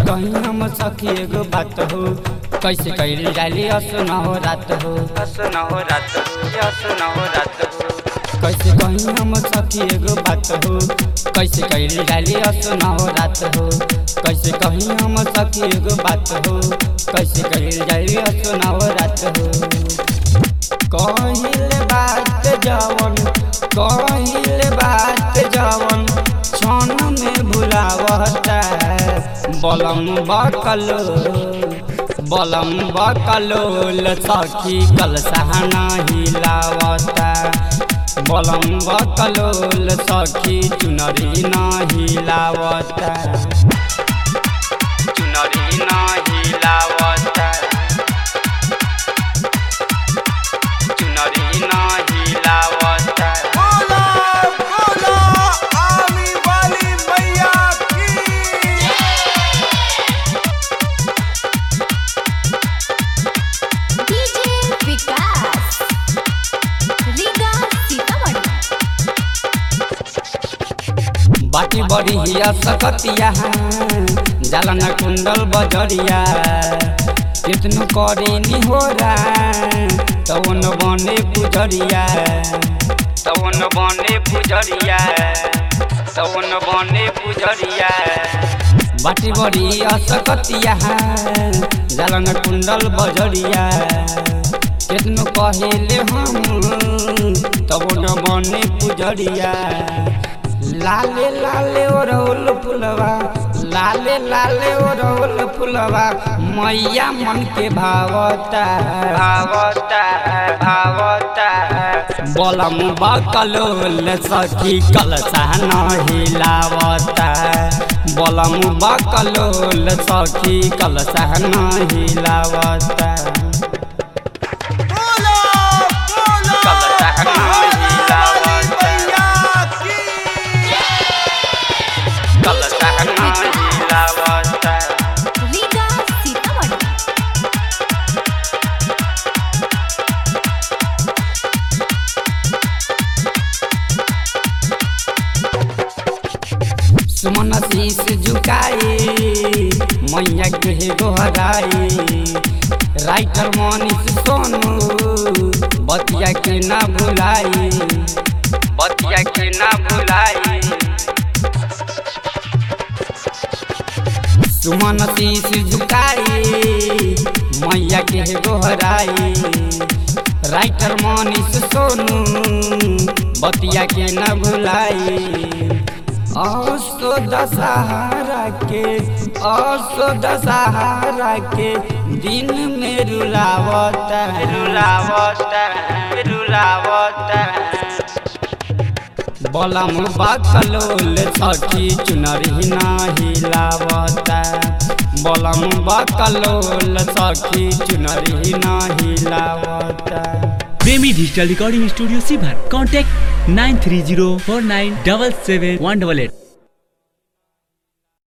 कहीं हम सखी एगो बात हो कैसे कैली जाली असुन हो रात हो असुन हो रात हो असुन हो रात हो कैसे कहीं हम सखी एगो बात हो कैसे कैली जाली असुन हो रात हो कैसे कहीं हम सखी एगो बात हो कैसे कैली जाली असुन हो रात हो कहिले बात जवन कहिले बात जवन क्षण में भुलावता बलम बकलो बलम बकलोल सखी कल सहना हिलावता बलम बकलोल सखी चुनरी ना हिलावता चुनरी ना हिलावता चुनरी ना हिलावता बोलो बोलो आमी वाली मैया की डीजे विकास रीगा सीतामढ़ी बाटी बड़ी हिया सकतिया जालन कुंडल बजरिया कितनु करी निहोरा तवन बने पुजरिया तवन बने पुजरिया तवन बने पुजरिया बाटी बड़ी असकतिया जालन कुंडल बजरिया कितनु कहिले हम तवन बने पुजरिया लाले लाले ओरौल फुलवा लाले लाले ओरौल फुलवा मैया मन के भावता भावता भावता बलम बकलोल सखी कलसा न हिलावता बलम बकलोल सखी कलसा न हिलावता बोलो बोलो कलसा न वाली हिलावता मैया की कलसा न हिलावता रीगा सीतामढ़ी सुमन शीश झुकाए मैया के गोहराए राइटर मनीष सोनू बतिया के ना भुलाई बतिया के ना भुलाई सुमन शीश झुकाए मैया के गोहराए राइटर मनीष सोनू बतिया के न भुलाई असो दशहरा के असो दशहरा के दिन में रुलावता रुलावता रुलावता बलम बकलोल सखी चुनरी ना हिलावता बलम बकलोल सखी चुनरी ना हिलावता प्रेमी डिजिटल रिकॉर्डिंग स्टूडियो सीभर contact nine three zero four nine double seven one double at